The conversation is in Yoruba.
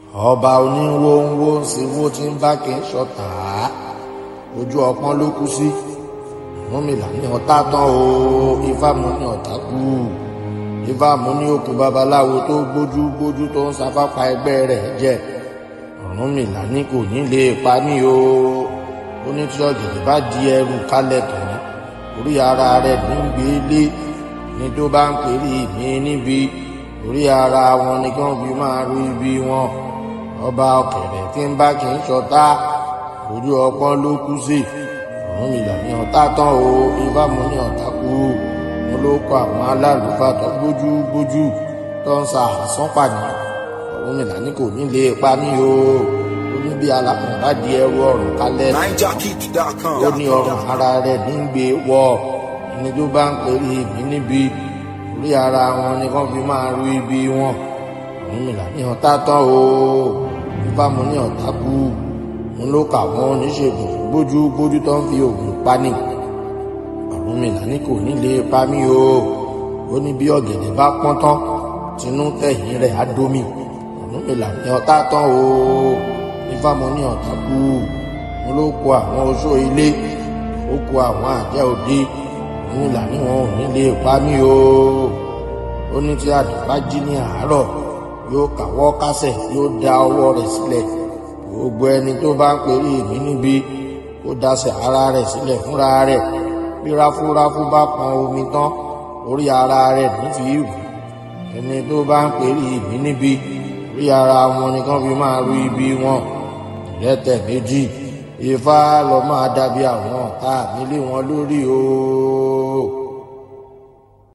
ọba oníwó ń wó ń sinwó tí ń bá kí n ṣọ̀tá ojú ọpọ́n ló kú sí Ọ̀rúnmìlà ní ọ̀tá tán o ifá mú ní ọ̀tá kú ifá mú ní òkú babaláwo tó gbójú gbójú tó ń sáfápá ẹgbẹ́ rẹ̀ jẹ Ọ̀rúnmìlà ní kò ní lè pa mí o ó ní tí ọ̀gẹ̀dẹ̀ bá di ẹrù kálẹ̀ tán orí ara rẹ̀ ní gbé lé ní tó bá ń pèrè mí níbi orí ara wọn ni kí wọ́n fi máa rú ibi wọn ọba ọ̀kẹ̀rẹ̀ tí ń bá kì í ṣọ̀tá ojú ọpọ́n ló kú sí Ọ̀rúnmìlà ní ọ̀tá tán o ifá mú ní ọ̀tá kú mo ló kọ àwọn alálùfáà tó gbójú gbójú tó ń sa àsán pàdé Ọ̀rúnmìlà ní kò ní lè pa mí o ó ní bí alákùn bá di ẹrù ọrùn kálẹ̀ NineJockey.com. ó ní ọrùn ara rẹ̀ ní gbé wọ ẹni tó bá ń pèrè mí níbi orí ara wọn ni kán fi máa rú ibi wọn Ọ̀rúnmìlà ní ọ̀tá tán o ifá mú ní ọ̀tá kú mo ló kà wọ́n oníṣègùn gbójú gbójú tó ń fi oògùn pani Ọ̀rúnmìlà ní kò ní lè pa mí o ó ní bí ọ̀gẹ̀dẹ̀ bá pọ́n tán tinú tẹ̀yìn rẹ̀ á domi Ọ̀rúnmìlà ní ọ̀tá tán o ifá mú ní ọ̀tá kú mo ló kó àwọn oṣó ilé ó kó àwọn àjẹ́ òde Ọ̀rúnmìlà ní wọn ò ní lè pa mí o ó ní tí àdùn bá jí ní àárọ̀ yóò kàwọ́ kásẹ̀ yóò da ọwọ́ rẹ̀ sílẹ̀ gbogbo ẹni tó bá ń pèrè mí níbi kó daṣẹ̀ ara rẹ̀ sílẹ̀ fúnra rẹ̀ bí ráfúráfú bá pọn omi tán orí ara rẹ̀ nífi ìrù ẹni tó bá ń pèrè mí níbi orí ara wọn nìkan fi máa rú ibi wọn ìrẹ́tẹ̀ méjì ifá lọ máa dàbí àwọn ọ̀tá mi lé wọn lórí o.